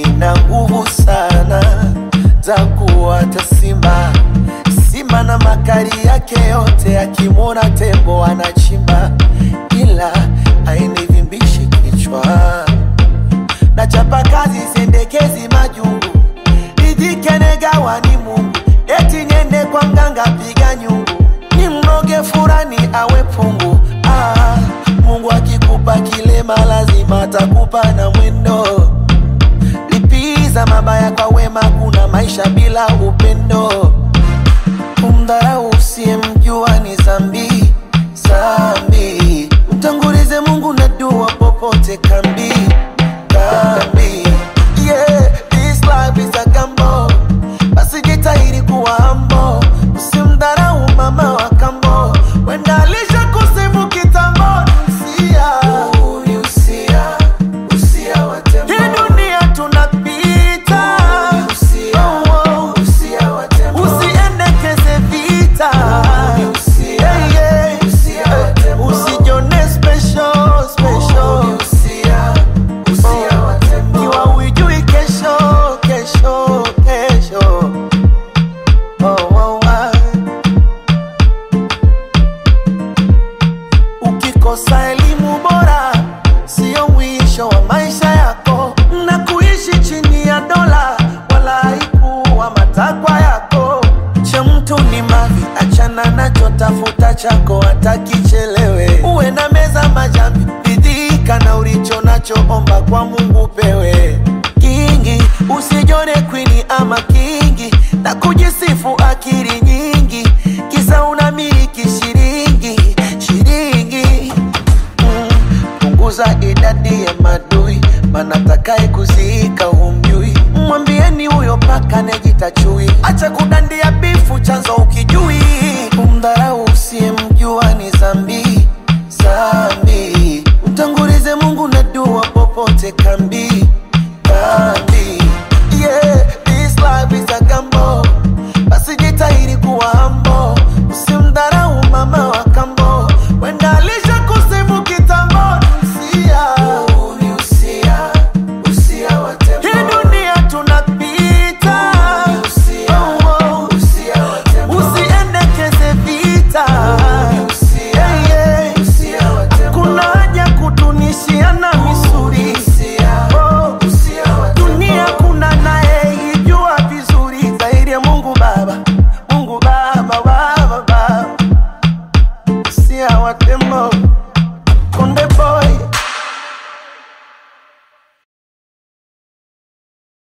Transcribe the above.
nina nguvu sana za kuwata simba simba na makali yake yote, akimwona tembo anachimba, ila hainivimbishi kichwa. Nachapa kazi sendekezi majungu, nijike negawa ni Mungu, eti niende kwa mganga piga nyungu, ni mnoge furani awe pungu. Ah, Mungu akikupa kilema lazima atakupa na mwendo lipiza mabaya kwa wema, kuna maisha bila upendo. Kumdharau usiyemjua ni zambi zambi, mtangulize Mungu na dua popote kambi kambi. Yeah, this life is a gamble, basi jitahidi kuwa humble, usimdharau mama wa kambo, wenda alisha kusifu kitambo. Usia, ni usia, usia wa tembo. Hii dunia tunapita, Oh, oh. usiendekeze vita, Yeah, yeah. usijone special, special. Kiwa hujui kesho, kesho, kesho. Oh, oh, ah. Ukikosa elimu bora sio mwisho wa maisha yako, na kuishi chini ya dola wala haikuwa matakwa yako. Cha mtu ni mavi, achana nacho, tafuta chako hata kichelewe. Uwe na meza majambi, ridhika na ulicho nacho, omba kwa Mungu pewe kingi. Usijone kwini ama kingi na kujisifu akili nyingi, kisa unamiliki shilingi shilingi Mm, punguza idadi ya madui, maana takaye kuziika humjui. Mwambieni huyo paka nejita chui, acha kudandia bifu, chanzo ukijui. Kumdharau usiyemjua ni zambi zambi, mtangulize Mungu na dua popote kambi kambi.